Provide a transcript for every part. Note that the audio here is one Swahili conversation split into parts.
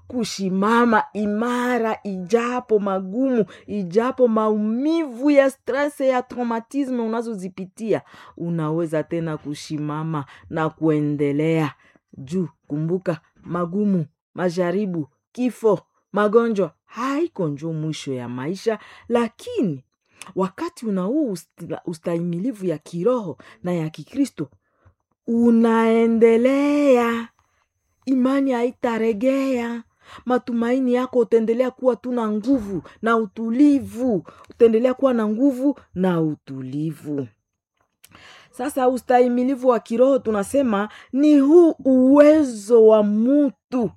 kushimama imara ijapo magumu ijapo maumivu ya stress ya traumatisme unazozipitia unaweza tena kushimama na kuendelea juu kumbuka magumu majaribu kifo magonjwa haiko njo mwisho ya maisha lakini wakati una huu usta- ustahimilivu ya kiroho na ya kikristo unaendelea imani haitaregea matumaini yako utaendelea kuwa tu na nguvu na utulivu utaendelea kuwa na nguvu na utulivu sasa ustahimilivu wa kiroho tunasema ni huu uwezo wa mutu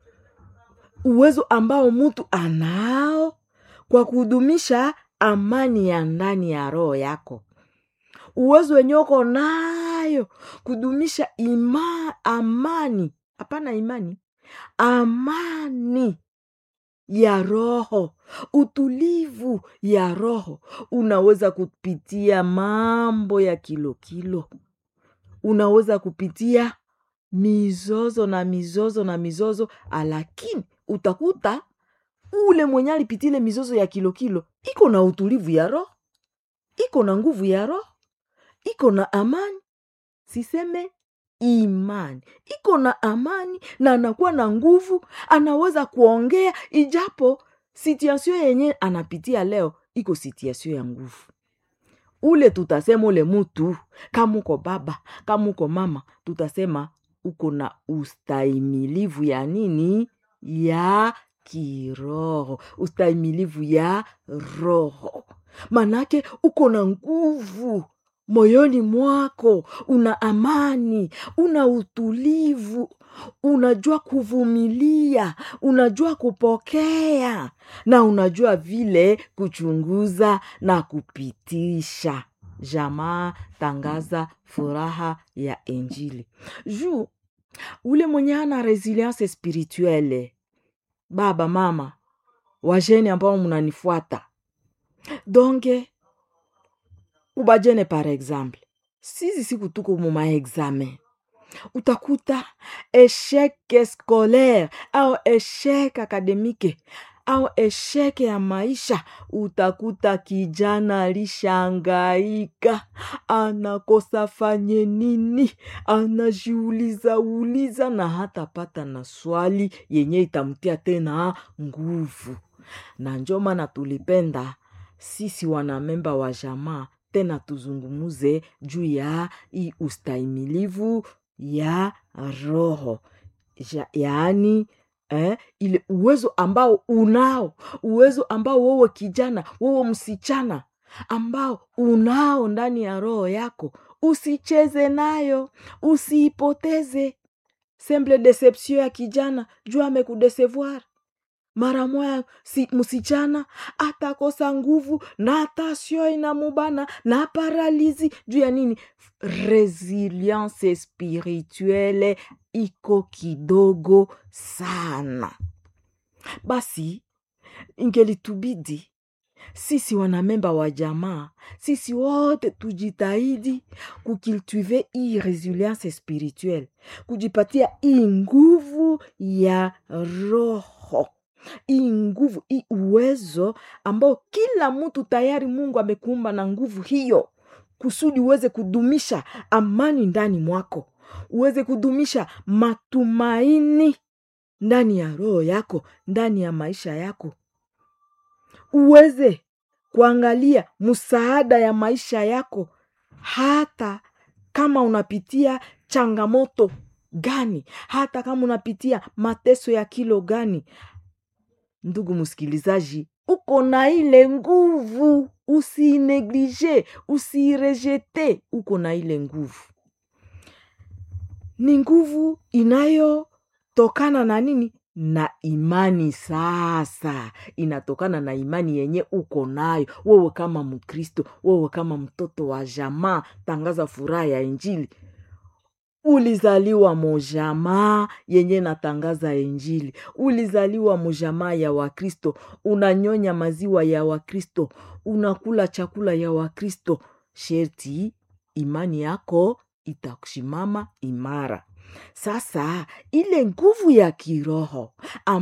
uwezo ambao mtu anao kwa kudumisha amani ya ndani ya roho yako uwezo wenye uko nayo kudumisha ima amani hapana imani amani ya roho utulivu ya roho unaweza kupitia mambo ya kilo kilo unaweza kupitia mizozo na mizozo na mizozo lakini utakuta ule mwenye alipitile mizozo ya kilo kilo iko na utulivu ya roho iko na nguvu ya roho iko na amani siseme imani iko na amani na anakuwa na nguvu anaweza kuongea ijapo situasio yenye anapitia leo iko situasio ya nguvu ule tutasema ule mutu kama uko baba kama uko mama tutasema uko na ustahimilivu ya nini ya kiroho ustahimilivu ya roho manake uko na nguvu moyoni mwako una amani una utulivu unajua kuvumilia unajua kupokea na unajua vile kuchunguza na kupitisha jamaa tangaza furaha ya injili juu ule mwenye ana resilience spirituelle baba mama wajene ambao mnanifuata donge ubajene par exemple sisi siku tuko muma examen utakuta esheke scolaire au esheke akademike au esheke ya maisha utakuta kijana alishangaika anakosa fanye nini anajiuliza uliza na hatapata na swali yenye itamtia tena nguvu na njo maana tulipenda sisi wanamemba wa jamaa tena tuzungumuze juu ya hii ustahimilivu ya roho ja, yaani eh, ile uwezo ambao unao uwezo ambao wewe kijana wewe msichana ambao unao ndani ya roho yako usicheze nayo usiipoteze semble deception ya kijana juu amekudesevoir mara moya si, msichana atakosa nguvu na tasio inamubana na paralizi juu ya nini resilience spirituelle iko kidogo sana basi ingelitubidi sisi wanamemba wa jamaa sisi wote tujitahidi kukiltive hii resilience spirituelle kujipatia hii nguvu ya roho hii nguvu hii uwezo ambao kila mtu tayari mungu amekuumba na nguvu hiyo kusudi uweze kudumisha amani ndani mwako uweze kudumisha matumaini ndani ya roho yako ndani ya maisha yako uweze kuangalia msaada ya maisha yako hata kama unapitia changamoto gani hata kama unapitia mateso ya kilo gani ndugu msikilizaji uko na ile nguvu usiineglige usiirejete uko na ile nguvu ni nguvu inayotokana na nini na imani sasa inatokana na imani yenye uko nayo wewe kama mkristo wewe kama mtoto wa jamaa tangaza furaha ya injili ulizaliwa mojamaa yenye natangaza injili ulizaliwa mojamaa ya wakristo unanyonya maziwa ya wakristo unakula chakula ya wakristo sherti imani yako itakushimama imara sasa ile nguvu ya kiroho